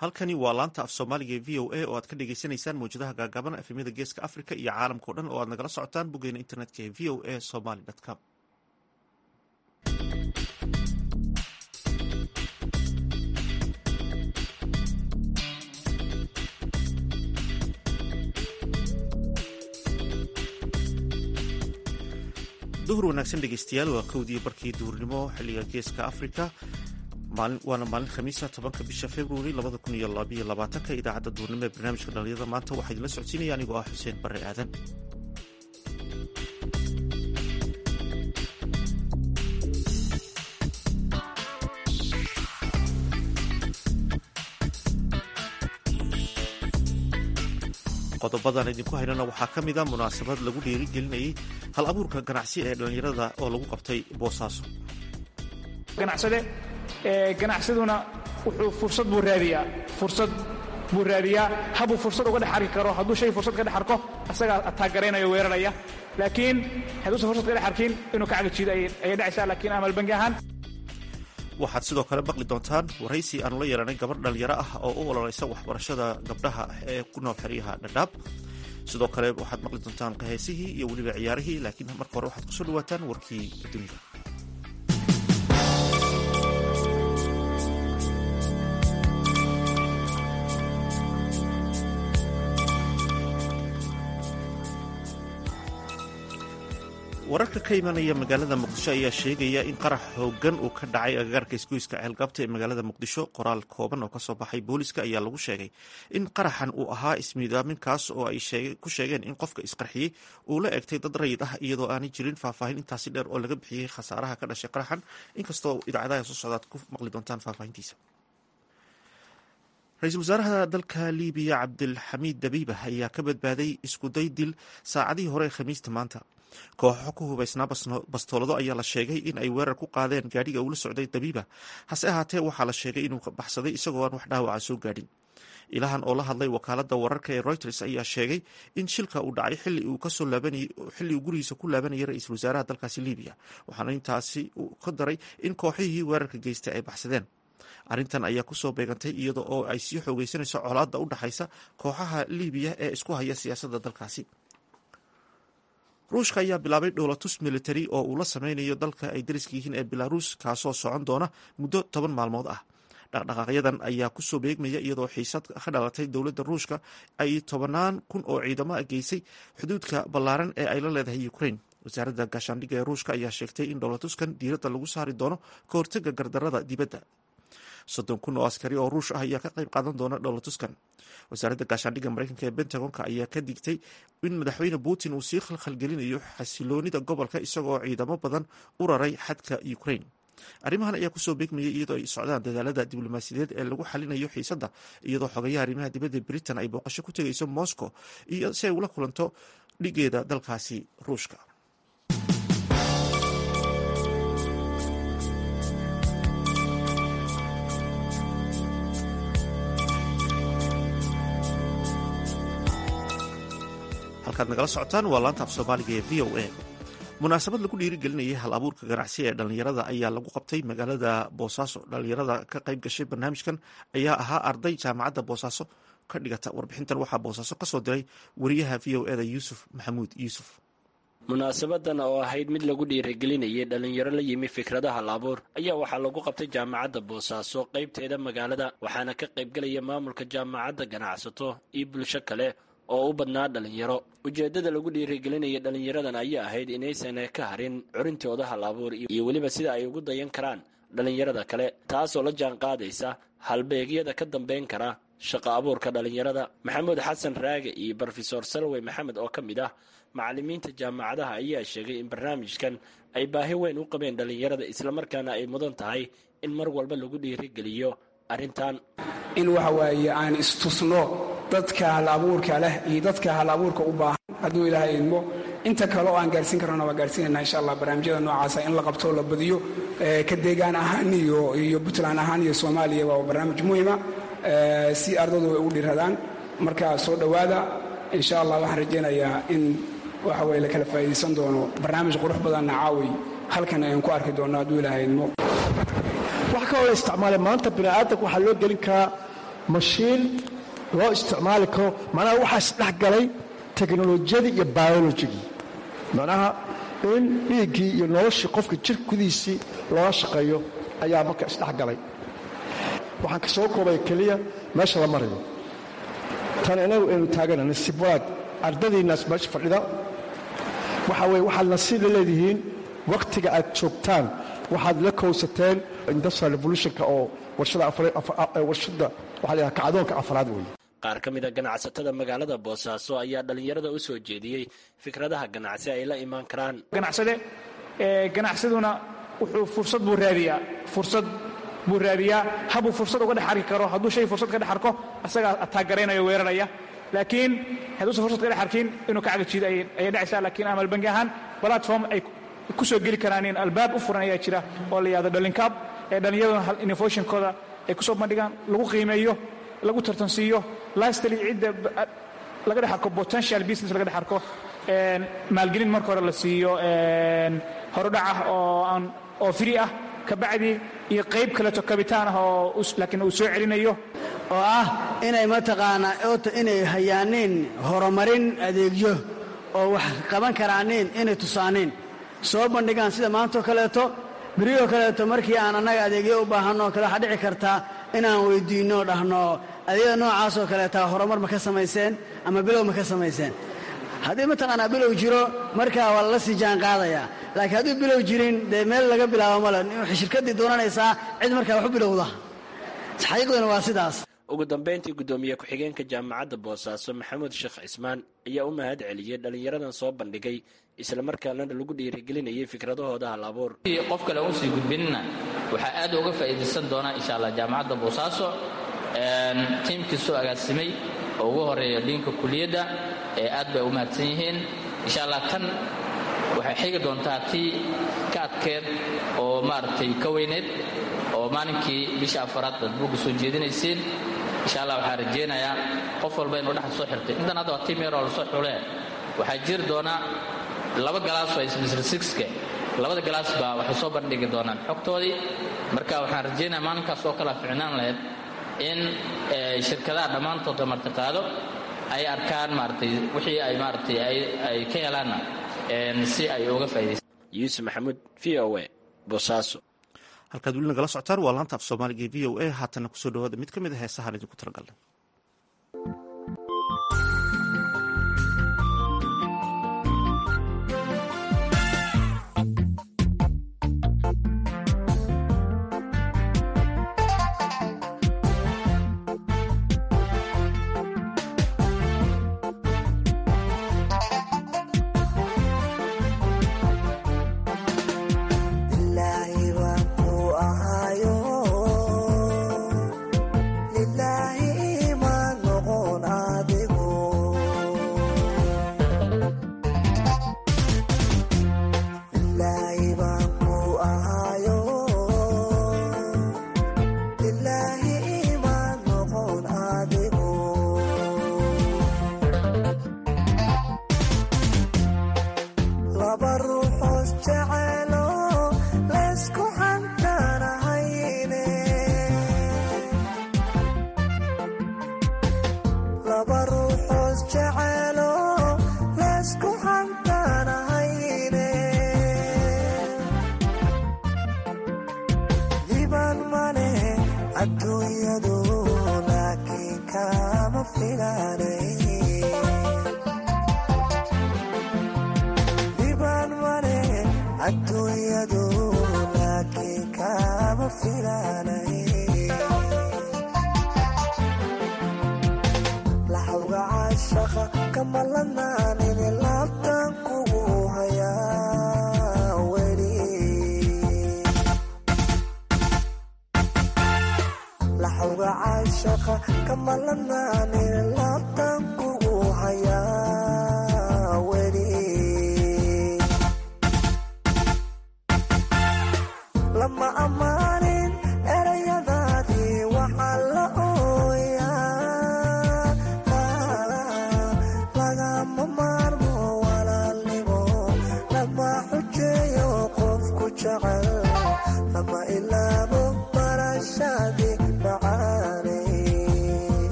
halkani waa laanta af soomaaliga ee v o a oo aad ka dhagaysanaysaan mawjadaha gaagaaban efemyada geeska africa iyo caalamkao dhan oo aad nagala socotaan boggeena internetka ee v o a somaly com duhur wanaagsan dhegeystayaal waa kowdii barkii duhurnimo xilliga geeska africa waana maalin khamiisa tobanka bisha februari labada kun iyo labaiyo labaatanka idaacadda duhurnimo ee barnaamijka dhalinyarada maanta waxaa idinla socodsiinaya anigoo ah xuseen barre aadan qodobadan idinku haynana waxaa ka mida munaasabad lagu dhiirigelinayay hal abuurka ganacsi ee dhallinyarada oo lagu qabtay boosaaso ganacsade ganacsaduna wuxuu fursad buu raadiyaa fursad buu raadiyaa habuu fursad uga dhex arki karo hadduu shay fursad ka dhex arko asagaa ataagaraynaya weeraraya laakiin hadduusan fursad ka dhex arkin inuu ka cagajiido ayay dhacaysaa laakiin amal bangi ahaan waxaad sidoo kale maqli doontaan waraysi aanu la yeelanay gabadh dhallinyaro ah oo u ololeysa waxbarashada gabdhaha ee ku nool xeryaha dhadhaab sidoo kale waxaad maqli doontaan qaheesihii iyo weliba ciyaarihii laakiin marka hore waxaad kusoo dhawaataan warkii dunida wararka ka imanaya magaalada muqdisho ayaa sheegaya in qarax hoogan uu ka dhacay agagaarka isgoyska ceelgabta ee magaalada muqdisho qoraal kooban oo kasoo baxay booliska ayaa lagu sheegay in qaraxan uu ahaa ismiidaaminkaas oo ay ku sheegeen in qofka isqarxiyey uu la egtay dad rayid ah iyadoo aanay jirin faahfaahin intaasi dheer oo laga bixiyey khasaaraha ka dhashay qaraxan inkastoo idaacadaha soo socdaad ku maqli doontaan faahfaahintiisa ra-iisul wasaaraha dalka libiya cabdilxamiid dabiiba ayaa ka badbaaday iskuday dil saacadihii hore ee khamiista maanta kooxo ku hubaysnaa bastoolado ayaa la sheegay in ay weerar ku qaadeen gaadhiga uula socday dabiiba hase ahaatee waxaa la sheegay inuu baxsaday isagoo aan wax dhaawaca soo gaadhin ilahan oo la hadlay wakaalada wararka ee reuters ayaa sheegay in shilka uu dhacay xilli uu gurigiisa ku laabanayay ra-iisul wasaaraha dalkaasi libiya waxaana intaasi ka daray in kooxihii weerarka geystay ay baxsadeen arrintan ayaa kusoo beegantay iyada oo ay sii xoogeysanayso colaadda u dhaxaysa kooxaha libiya ee isku haya siyaasadda dalkaasi ruushka ayaa bilaabay dhowlatus military oo uu la sameynayo dalka ay dariska yihiin ee belarus kaasoo socon doona muddo toban maalmood ah dhaqdhaqaaqyadan ayaa kusoo beegmaya iyadoo xiisad ka dhalatay dowladda ruushka ay tobanaan kun oo ciidamo geysay xuduudka ballaaran ee ay la leedahay ukraine wasaaradda gaashaandhigga ee ruushka ayaa sheegtay in dhowlatuskan diiradda lagu saari doono ka hortaga gardarada dibadda soddon kun oo askari oo ruush ah ayaa ka qayb qaadan doona dhowlatuskan wasaaradda gaashaandhigga mareykanka ee bentagonka ayaa ka digtay in madaxweyne putin uu sii khalkhalgelinayo xasiloonida gobolka isagoo ciidamo badan u raray xadka ukraine arrimahan ayaa kusoo beegmayay iyadoo ay socdaan dadaalada diblomaasiyadeed ee lagu xalinayo xiisadda iyadoo xogayaha arrimaha dibadda britain ay booqasho ku tegayso moscow iyo si ay ula kulanto dhigeeda dalkaasi ruushka halkaad nagala socotaan waa laanta af soomaaliga ee v o a munaasabad lagu dhiirigelinayay hal abuurka ganacsi ee dhallinyarada ayaa lagu qabtay magaalada boosaaso dhallinyarada ka qayb gashay barnaamijkan ayaa ahaa arday jaamacadda boosaaso ka dhigata warbixintan waxaa boosaaso kasoo diray wariyaha v o eda yuusuf maxamuud yuusuf munaasabadan oo ahayd mid lagu dhiirigelinayay dhallinyaro la yimi fikradaha laabuur ayaa waxaa lagu qabtay jaamacadda boosaaso qaybteeda magaalada waxaana ka qaybgelaya maamulka jaamacadda ganacsato iyo bulsho kale oo u badnaa dhallinyaro ujeeddada lagu dhiirigelinaya dhallinyaradan ayaa ahayd inaysan ka harin curintooda hal abuur iyo weliba sida ay ugu dayan karaan dhallinyarada kale taasoo la jaan qaadaysa halbeegyada ka dambayn kara shaqo abuurka dhallinyarada maxamuud xasan raage iyo brofesor salwey maxamed oo ka mid ah macallimiinta jaamacadaha ayaa sheegay in barnaamijkan ay baahi weyn u qabeen dhallinyarada islamarkaana ay mudan tahay in mar walba lagu dhiirigeliyo arrintan in waxa waaye aan istusno dadka hal abuurka leh iyo dadka hal abuurka u baahan hadduu ilaahay idmo inta kale oo aan gaarsiin karana waa gaarsiinayna insha allah barnaamijyada noocaasa in la qabto la badiyo ka deegaan ahaan iyo iyo puntland ahaan iyo soomaaliya waa barnaamij muhima si ardadu ay ugu dhiradaan marka soo dhowaada insha allah waxaan rajaynayaa in waxa weye la kala faa'iidaysan doono barnaamij qurux badanna caaway halkan ayaan ku arki doonno hadduu ilaahay idmo wax kaloo la isticmaalay maanta bini'aadanka waxaa loo gelin karaa mashiin loo isticmaali karo macnaha waxaa isdhex galay teknolojiyadii iyo biologigii macnaha in dhiiggii iyo noloshii qofka jir gudihiisii looga shaqeeyo ayaa marka isdhex galay waxaan ka soo koobay keliya meesha la marayo tan inagu aynu taagana nasiib wanaag ardadiinnaas meesha fadhida waxa weye waxaad nasiib la leedihiin wakhtiga aad joogtaan waxaad la kowsateen industrial revolutionka oo warshada warshada waxaa la yidhaha kacdoonka afraad weeye qaar ka mid a ganacsatada magaalada boosaaso ayaa dhallinyarada u soo jeediyey fikradaha ganacsi ay la imaan karaan ganacsade ganacsaduna wuxuu fursad buu raadiyaa fursad buu raadiyaa habuu fursad uga dhex arki karo hadduu shay fursad ka dhex arko asagaa ataagaraynaya weeraraya laakiin hadduusan fursad ka dhex arkin inuu ka cagajiido ayay dhacaysaa laakiin amal bangi ahaan platform ay ku soo geli karaanin albaab u furan ayaa jira oo la yihahdo dhalinkaab ee dhallinyaraduna innovationkooda ay ku soo bandhigaan lagu qiimeeyo lagu tartansiiyo lastly cidda laga dhex arko potential business laga dhex arko maalgelin marka hore la siiyo horudhacah oo aan oo free ah kabacdi iyo qayb kaleeto kabitaan ah oo laakiin uu soo celinayo oo ah inay mataqaanaa oota inay hayaaniin horumarin adeegyo oo wax qaban karaaniin inay tusaaniin soo bandhigaan sida maantao kaleeto beriyoo kaleeto markii aan annaga adeegyo u baahanno kale waxaa dhici kartaa inaan weyddiinno dhahno adeegyada noocaasoo kaleeta horumar ma ka samayseen ama bilow ma ka samayseen haddii mataqaanaa bilow jiro markaa waa lala sii jaan qaadayaa laakiin hadduu bilow jirin dee meel laga bilaabo male waxay shirkaddii doonanaysaa cid markaa wax u bilowda xaqiiqduna waa sidaas ugu dambayntii guddoomiye ku-xigeenka jaamacadda boosaaso maxamuud sheekh cismaan ayaa u mahad celiyey dhallinyaradan soo bandhigay islamarkaana lagu dhiirigelinayay fikradahooda hal abuur qof kale usii gudbinina waxaa aad uga faa'iidaysan doonaa insha allah jaamacadda boosaaso tiimkii soo agaasimay oo ugu horeeya dhiinka kuliyadda ee aad bay u mahadsan yihiin insha allah tan waxay xigi doontaa tii ka adkeed oo maaragtay ka weyneed oo maalinkii bisha afaraad aad buugga soo jeedinayseen insha allah waxaan rajaynayaa qof walba inuu dhexda soo xirtay intan hadda waa tiim yaroo lasoo xulee waxaa jiri doonaa laba galaas oo ismisr sixke labada galaas baa waxay soo bandhigi doonaan xogtoodii marka waxaan rajaynaya maalinkaas oo kala ficnaan lahayd in shirkadaha dhammaantoodka martiqaado ay arkaan maaratay wixii ay maaratay ay ka helaanna si ay uga faa'idaysan yuusuf maxamuud v o a boosaaso halkaad weli nagala socotaan waa laanta af soomaaliga v o a haatanna kusoo dhawaada mid ka mid a heesahaan idinku talagalnay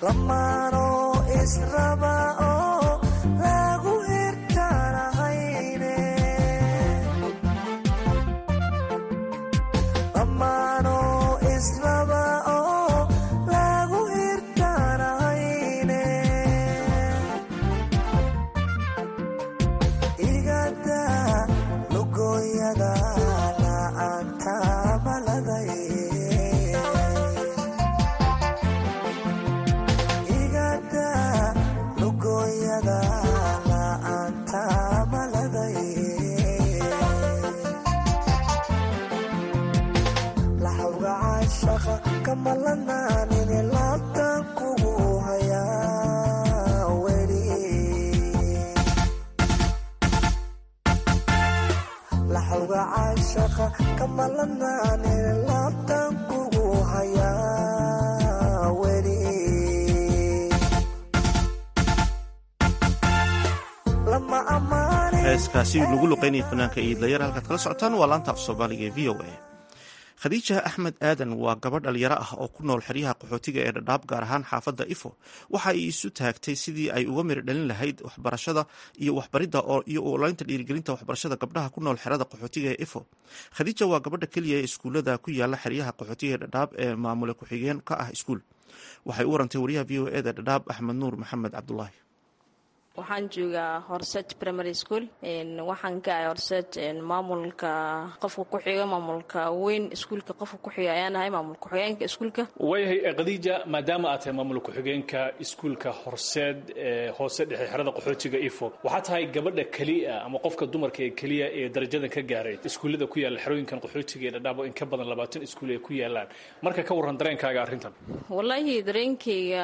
heeskaasi lagu luqeynaya fanaanka iidlayar halkaad kala socotaan waa laanta af soomaaliga ee v o a khadiija axmed aadan waa gabadh dhalinyaro ah oo ku nool xeryaha qaxootiga ee dhadhaab gaar ahaan xaafadda ifo waxa ay isu taagtay sidii ay uga miri dhalin lahayd waxbarashada iyo waxbaridda iyo ulaynta dhiirigelinta waxbarashada gabdhaha ku nool xerada qaxootiga ee ifo khadiija waa gabadha keliya ee iskuullada ku yaala xeryaha qaxootiga ee dhadhaab ee maamule ku-xigeen ka ah iskuul waxay u warantay wariyaha v o eda dhadhaab axmed nuur maxamed cabdulaahi waxaan joogaa horset primary school waxaan ka ahay horset maamulka qofka ku xiga maamulka weyn iskuulka qofka ku xiga ayaan ahay maamul ku-xigeenka iskuulka waayahay khadiija maadaama aad tahay maamul ku-xigeenka iskuulka horseed ee hoose dhexe xerada qaxootiga ifo waxaa tahay gabadha keliya ama qofka dumarka ee keliya ee darajadan ka gaaray iskuullada ku yaalla xerooyinkan qaxootiga ee dhadhaabo in ka badan labaatan iskuul ay ku yaalaan marka ka warran dareenkaaga arrintan wallaahi dareenkayga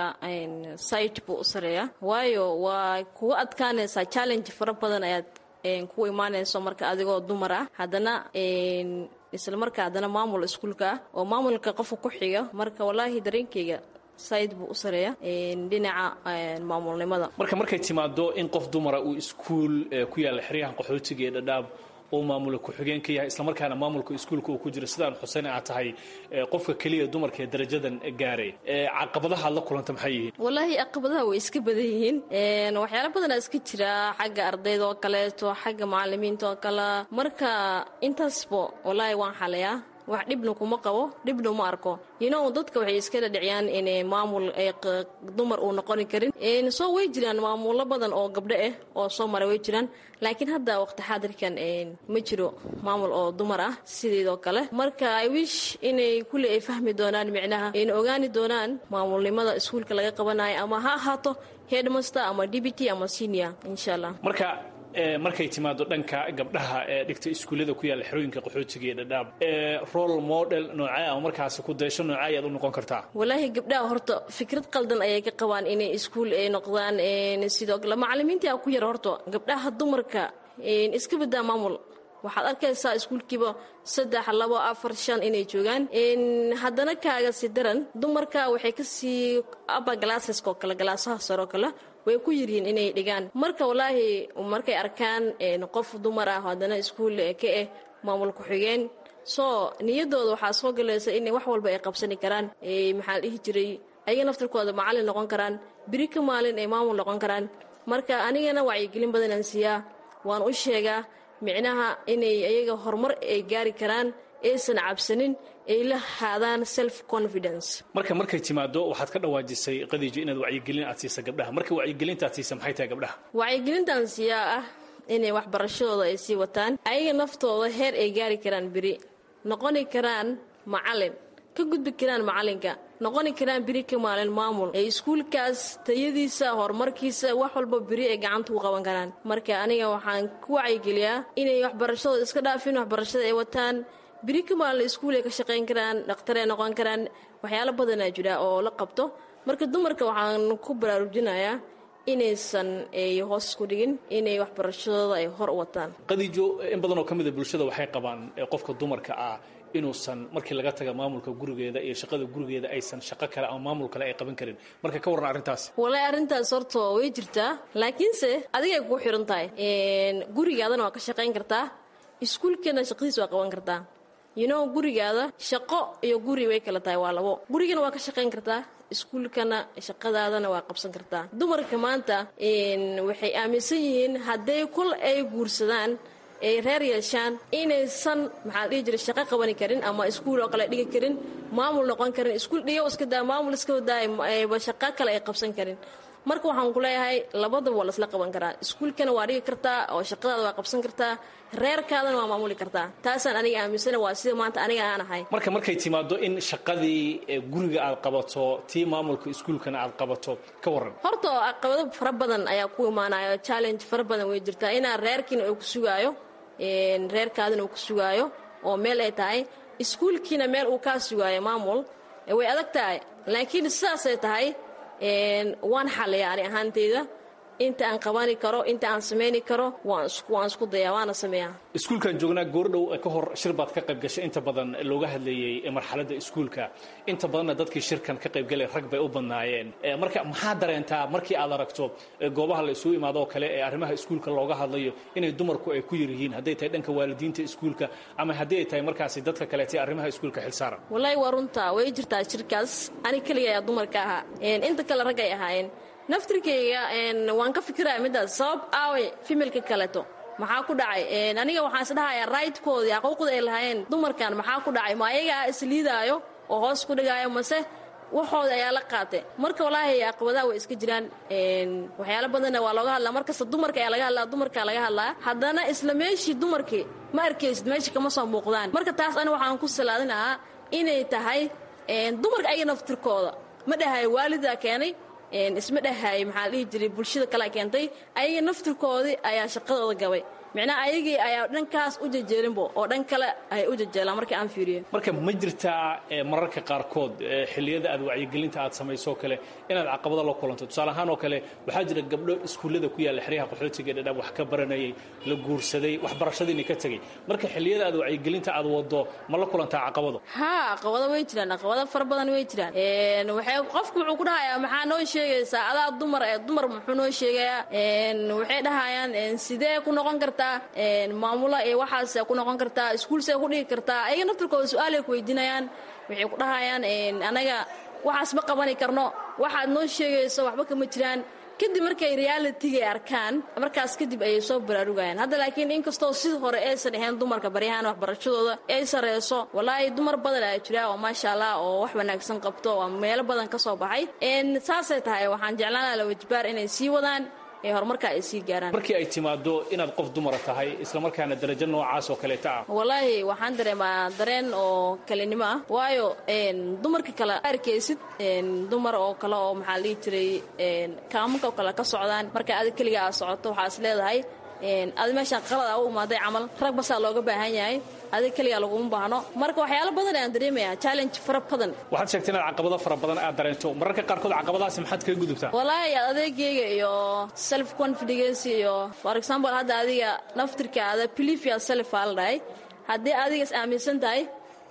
site buu u sareeyaa waayo waa kugu adkaanaysaa challenge fara badan ayaad kugu imaanayso marka adigoo dumar ah haddana isla marka haddana maamul iskuulka ah oo maamulka qofka ku xiga marka wallaahi dareenkayga said buu u sareeya dhinaca maamulnimada marka markay timaado in qof dumara uu iskuul ku yaalla xeryahan qaxootiga ee dhadhaab uu maamula ku-xigeen ka yahay islamarkaana maamulka iskuulka uu ku jiro sidaan xuseyn aad tahay qofka keliya dumarka ee darajadan gaaray caqabadaha aad la kulanta maxay yihiin wallaahi caqabadaha way iska badan yihiin waxyaala badanaa iska jira xagga ardayda oo kaleeto xagga macalimiinta oo kale marka intaasba wallaahi waan xalayaa wax dhibna kuma qabo dhibna uma arko yinow dadka waxay iska dhadhiciyaan in maamul dumar uu noqoni karin soo way jiraan maamulo badan oo gabdho ah oo soo mara way jiraan laakiin hadda waqti xaadirkan ma jiro maamul oo dumar ah sideedoo kale marka i wish inay kulli ay fahmi doonaan micnaha ayna ogaani doonaan maamulnimada iskuulka laga qabanayo ama ha ahaato headmaster ama dbt ama senior insha allah marka markay timaado dhanka gabdhaha ee dhigta iskuullada ku yaalla xerooyinka qaxootiga ee dhadhaab role model noocee ama markaasi ku daysho noocee ayaad u noqon kartaa wallaahi gabdhaha horta fikrad qaldan ayay ka qabaan inay iskuul ay noqdaan sidoo kale macalimiinta ku yar horta gabdhaha dumarka iska badaa maamul waxaad arkaysaa iskuulkiiba saddex labo afar shan inay joogaan haddana kaaga si daran dumarka waxay kasii aba galaasaska oo kale galaasaha sare oo kale way ku yiryihiin inay dhigaan marka wallaahi markay arkaan qof dumar ah haddana iskuul ka ah maamul ku-xigeen soo niyadooda waxaa soo galaysa in wax walba ay qabsani karaan maxaa la dhihi jiray ayaga naftarkooda macallin noqon karaan biri ka maalin ay maamul noqon karaan marka anigana wacyigelin badanaan siiyaa waan u sheegaa micnaha inay ayaga horumar ay gaari karaan aysan cabsanin ay la haadaan self confidence marka markay timaado waxaad ka dhawaajisay qadiijo inaad wacyigelin aad siisa gabdhaha marka wacyigelinta aad siisa maxay tahay gabdhaha wacyigelintaan siiyaa ah inay waxbarashadooda ay sii wataan ayaga naftooda heer ay gaari karaan beri noqoni karaan macalin ka gudbi karaan macalinka noqoni karaan beri ka maalin maamul ee iskuulkaas tayadiisa horumarkiisa wax walba beri ay gacanta u qaban karaan marka aniga waxaan ku wacyigeliyaa inay waxbarashadooda iska dhaafin waxbarashada ay wataan beri ka maalin iskuul ay ka shaqayn karaan dhakhtarey noqon karaan waxyaalo badanaa jira oo la qabto marka dumarka waxaan ku baraarujinayaa inaysan ay hoos isku dhigin inay waxbarashadooda ay hor u wataan qadiijo in badan oo ka mida bulshada waxay qabaan qofka dumarka ah inuusan markii laga taga maamulka gurigeeda iyo shaqada gurigeeda aysan shaqo kale ama maamul kale ay qaban karin marka ka warran arrintaas wallaahi arrintaas horta way jirtaa laakiinse adigay kugu xiran tahay gurigaadana waa ka shaqayn kartaa iskuulkeena shaqadiis waa qaban kartaa you know gurigaada shaqo iyo guri way kala tahay waa labo gurigana waa ka shaqayn kartaa iskuulkana shaqadaadana waa qabsan kartaa dumarka maanta waxay aaminsan yihiin hadday kul ay guursadaan ay reer yeeshaan inaysan maxaa dhihi jiray shaqo qabani karin ama iskuul oo kale dhigi karin maamul noqon karin iskuul dhigo iska daa maamul iska daa shaqo kale ay qabsan karin marka waxaan ku leeyahay labadaba waa laisla qaban karaa iskuulkana waa dhigi kartaa oo shaqadaada waa qabsan kartaa reerkaadana waa maamuli kartaa taasaan aniga aaminsana waa sida maanta aniga aan ahay marka markay timaado in shaqadii guriga aad qabato tii maamulka iskuulkana aad qabato ka waran horta caqabado fara badan ayaa ku imaanayo challenge fara badan way jirtaa inaa reerkiina uu ku sugaayo reerkaadina uu ku sugaayo oo meel ay tahay iskuulkiina meel uu kaa sugaayo maamul way adag tahay laakiin sidaasay tahay waan xalaya ani ahaanteyda inta aan qabani karo inta aan samayni karo waan isku dayaa waana sameeyaa iskuulkan joognaa goordhow ka hor shir baad ka qayb gashay inta badan looga hadlayey marxaladda iskuulka inta badanna dadkii shirkan ka qaybgalay rag bay u badnaayeen marka maxaa dareentaa markii aad aragto goobaha la isugu imaado oo kale ee arrimaha iskuulka looga hadlayo inay dumarku ay ku yar yihiin hadday tahay dhanka waalidiinta iskuulka ama haddii ay tahay markaasi dadka kaleete arrimaha iskuulka xilsaaran wallaahi waa runtaa way jirtaa shirkaas ani keliga ayaa dumarka ahaa inta kale rag ay ahaayeen naftirkayga waan ka fikiraya middaas sabab aaway fimelka kaleto maxaa ku dhacay aniga waxaan isdhahayaa raydkoodii xaquuqda ay lahaayeen dumarkan maxaa ku dhacay ma ayagaa isliidaayo oo hoos ku dhigaayo mase waxooda ayaa la qaatay marka walaahi caqabadaha way iska jiraan waxyaalo badanna waa looga hadlaa markasta dumarka ayaa laga hadlaa dumarkaa laga hadlaa haddana isla meeshii dumarkii ma arkaysid meesha kama soo muuqdaan marka taas ani waxaan ku salaadinahaa inay tahay dumarka ayaga naftirkooda ma dhahayo waalidaa keenay isma dhahaay maxaa la dhihi jiray bulshada kalea keentay ayaga naftirkoodii ayaa shaqadooda gabay micnaha ayagii ayaa dhankaas u jejeelinbo oo dhan kale ay u jejeelaan marka aan fiiriyo marka ma jirtaa mararka qaarkood xilliyada aad wacyigelinta aad samaysoo kale inaad caqabado la kulanto tusaale ahaan oo kale waxaa jira gabdho iskuullada ku yaalla xeryaha qaxootiga dhadhaab wax ka baranayay la guursaday waxbarashadiina ka tegey marka xilliyada aad wacyigelinta aad wado ma la kulantaa caqabado haa caqabado way jiraan caqabado fara badan way jiraan waxay qofku wuxuu ku dhahayaa maxaa noo sheegaysaa adaa dumar ee dumar muxuu noo sheegayaa waxay dhahayaan sidee ku noqon karta maamula ee waxaas ku noqon kartaa iskuulsee ku dhigi kartaa ayaga naftirkooda su-aalay ku weydiinayaan waxay ku dhahayaan anaga waxaas ma qabani karno waxaad noo sheegayso waxba kama jiraan kadib markay realitigay arkaan markaas kadib ayay soo baraarugayaan hadda laakiin inkastoo sidii hore aysan ahayn dumarka baryahaan waxbarashadooda ay sareyso walaahi dumar badan ayaa jira oo maasha allah oo wax wanaagsan qabto oo meelo badan ka soo baxay saasay tahay waxaan jeclaanaa lawajbaar inay sii wadaan ee horumarka ay sii gaaraan markii ay timaado inaad qof dumara tahay islamarkaana darajo noocaas oo kaleeta ah wallaahi waxaan dareemaa dareen oo kalinimo ah waayo dumarka kale arkaysid dumar oo kale oo maxaa la dhihi jiray kaamanka oo kale ka socdaan marka adig keliga aad socoto waxaa is leedahay adi meeshaan qalad a u imaaday camal rag basaa looga baahan yahay adig keligaa laguma baahno marka waxyaalo badan ayaan dareemaya challenge fara badan waxaad sheegtay inaad caqabado fara badan aad dareento mararka qaarkood caqabadahaasi maxaad kaga gudubtaa wallaahi adeegayga iyo self confidence iyo for example hadda adiga naftirkaada belief ya self aa la dhahay haddii adiga is aaminsan tahay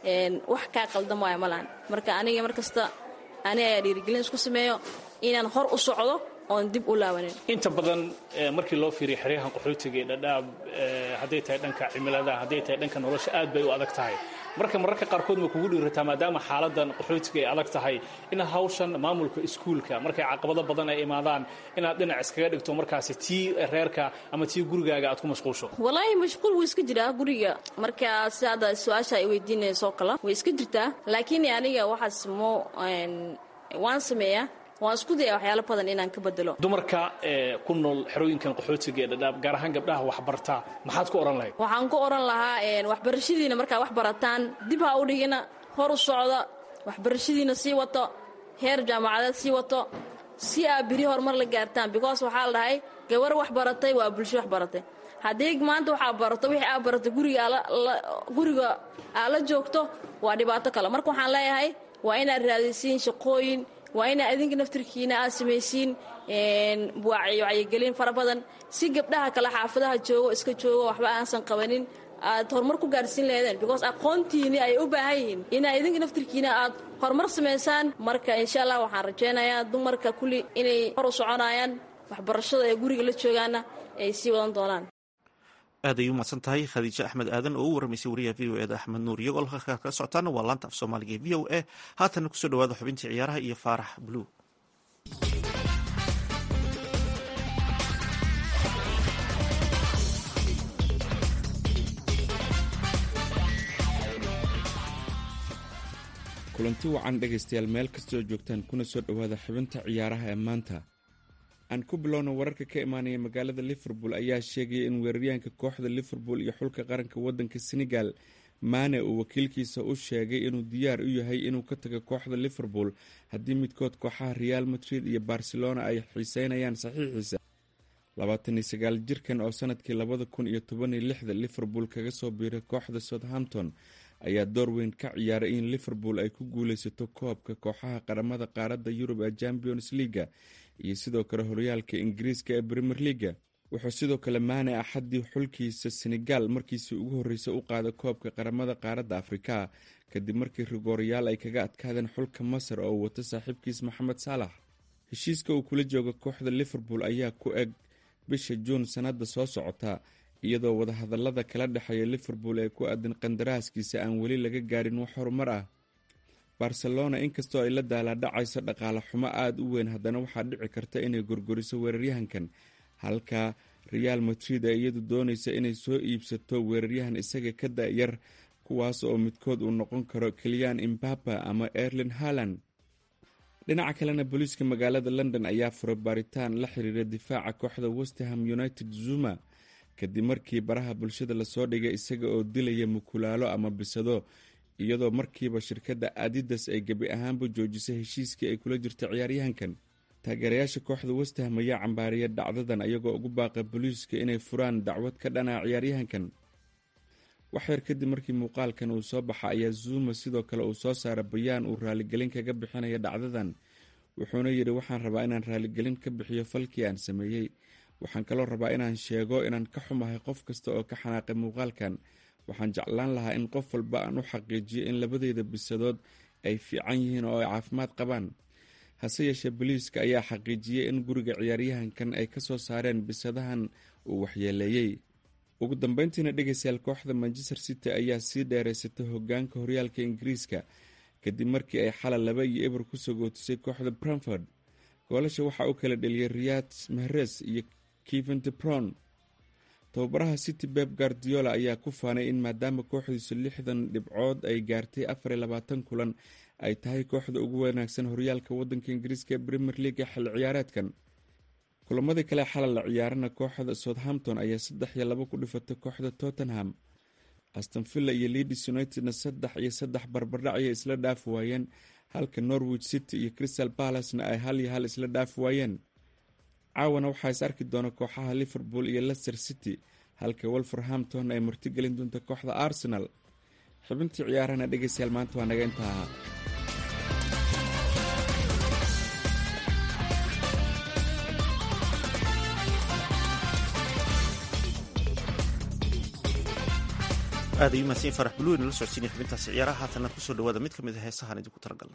wax kaa qaldan waayo malahan marka aniga mar kasta ani ayaa dhiirigelin isku sameeyo inaan hor u socdo oon dib u laabanin inta badan markii loo fiiriyo xeryahan qaxootiga ee dhadhaab hadday tahay dhanka cimilada hadday tahay dhanka nolosha aad bay u adag tahay marka mararka qaarkood ma kugu dhiirataa maadaama xaaladan qaxootiga ay adag tahay inaad hawshan maamulka iskuulka markay caqabado badan ay imaadaan inaad dhinac iskaga dhigto markaasi tii reerka ama tii gurigaaga aad ku mashquulsho wallaahi mashquul wuu iska jiraa guriga marka si hadda su-aasha ay weydiinaysoo kale way iska jirtaa laakiin aniga waxaas mo waan sameeyaa waan isku daya waxyaalo badan inaan ka bedelo dumarka ku nool xerooyinkan qaxootiga ee dhadhaab gaar ahaan gabdhaha waxbartaa maxaad ku odhan lahayd waxaan ku odhan lahaa waxbarashadiina markaa wax barataan dib ha u dhigina hor u socda waxbarashadiina sii wato heer jaamacadeed sii wato si aa biri horumar la gaartaan because waxaa la dhahay gabar wax baratay waa bulsho wax baratay haddii maanta waxaa barato wixii aa baratay guriga aa la joogto waa dhibaato kale marka waxaan leeyahay waa inaad raadisiin shaqooyin waa inaa adinka naftirkiina aad samaysiin wacyigelin fara badan si gabdhaha kale xaafadaha joogo iska joogo waxba aansan qabanin aad horumar ku gaarsiin laheedeen because aqoontiini ay u baahan yihiin inaa idinka naftirkiina aad horumar samaysaan marka insha allah waxaan rajaynayaa dumarka kulli inay hor u soconayaan waxbarashada ee guriga la joogaana ay sii wadan doonaan aad ay u mahadsan tahay khadiijo axmed aadan oo u waramaysay wariyaha v o eda axmed nuur iyagoo halka kala socotaana waa laanta af soomaaliga ee v o a haatanna kusoo dhawaada xubintii ciyaaraha iyo faarax bluu kulanti wacan dhegaystayaal meel kastoo joogtaan kuna soo dhowaada xubinta ciyaaraha ee maanta aan ku bilowna wararka ka imaanaya magaalada liverpool ayaa sheegaya in weeraryahanka kooxda liverpool iyo xulka qaranka wadanka senegal maane uu wakiilkiisa u sheegay inuu diyaar u yahay inuu ka tago kooxda liverpool haddii midkood kooxaha real madrid iyo barcelona ay xiiseynayaan saxiixiisa labaatan iyo sagaal jirkan oo sanadkii labada kun iyo toban iyo lixda liverpool kaga soo biiray kooxda southampton ayaa door weyn ka ciyaaray in liverpool ay ku guuleysato koobka kooxaha qaramada qaaradda yurub ee champions leaga iyo sidoo kale horyaalka ingiriiska ee premier leaga wuxuu sidoo kale maane axaddii xulkiisa senegal markiisii ugu horreysay u qaaday koobka qaramada qaaradda afrika kadib markii rigooryaal ay kaga adkaadeen xulka masar oo uu wato saaxiibkiis maxamed saalax heshiiska uu kula jooga kooxda liverpool ayaa ku eg bisha juun sannadda soo socota iyadoo wadahadalada kala dhexeeya liverpool ee ku aadan qandaraaskiisa aan weli laga gaarin wax horumar ah barcelona inkastoo ay la daalaadhacayso dhaqaale xumo aada u weyn haddana waxaa dhici karta inay gorgoriso weeraryahankan halka real madrid ee iyadu doonaysa inay soo iibsato weeraryahan isaga ka da-yar kuwaas oo midkood uu noqon karo keliyan imbaba ama erlin harland dhinaca kalena booliiska magaalada london ayaa furay baaritaan la xiriira difaaca kooxda westerham united zuma kadib markii baraha bulshada lasoo dhigay isaga oo dilaya mukulaalo ama bisado iyadoo markiiba shirkadda adidas ay gebi ahaanba joojisay heshiiskii ay kula jirta ciyaaryahankan taageerayaasha kooxda westham ayaa cambaariyay dhacdadan ayagoo ugu baaqa booliiska inay furaan dacwad ka dhana ciyaaryahankan waxyar kadib markii muuqaalkan uu soo baxa ayaa zuuma sidoo kale uu soo saara bayaan uu raaligelin kaga bixinaya dhacdadan wuxuuna yidhi waxaan rabaa inaan raaligelin ka bixiyo falkii aan sameeyey waxaan kaloo rabaa inaan sheego inaan ka xumahay qof kasta oo ka xanaaqay muuqaalkan waxaan jeclaan lahaa in qof walba aan u xaqiijiyo in labadeeda bisadood ay fiican yihiin oo ay caafimaad qabaan hase yeeshee boliiska ayaa xaqiijiyey in guriga ciyaaryahankan ay kasoo saareen bisadahan uu waxyeeleeyey ugu dambeyntiina dhegeystayaal kooxda manchester city ayaa sii dheereysatay hogaanka horyaalka ingiriiska kadib markii ay xalay laba iyo eber kusoo gootisay kooxda bromford goolasha waxaa u kala dheliyay riyad mahres iyo keven debron tababaraha city beb guardiola ayaa ku faanay in maadaama kooxdiisu lixdan dhibcood ay gaartay afar iyo labaatan kulan ay tahay kooxda ugu wanaagsan horyaalka wadanka ingiriiska ee premier leaga xil ciyaareedkan kulamadii kale xalal la ciyaarana kooxda southampton ayaa saddex iyo labo ku dhifatay kooxda tottenham astonvilla iyo leadis unitedna saddex iyo saddex barbardhac ayay isla dhaafi waayeen halka norwich city iyo crystal balacena ay hal iyo hal isla dhaafi waayeen caawana waxaa is arki doona kooxaha liverpool iyo leicester city halka wolverhampton ay martigelin doonta kooxda arsenal xubintii ciyaarahana dhegeystayaal maanta waa naga intaa aad ay u mahadsan farax buluwi nala socodsiinaya xubintaasi ciyaaraha haatanna kusoo dhawaada mid ka mid a heesahaan idinku talagalnay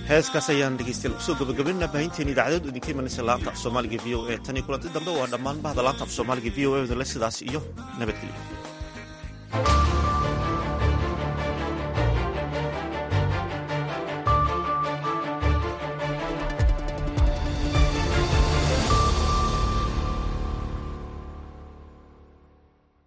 heeskaas ayaan dhegeystayaal kusoo gabagabaynaa baahinteena idaacadeed oo idinka imanaysa laanta af soomaaliga v o e tan iyo kulanti dambe waa dhammaan bahda laanta af soomaaliga v o e dale sidaas iyo nabadgelyo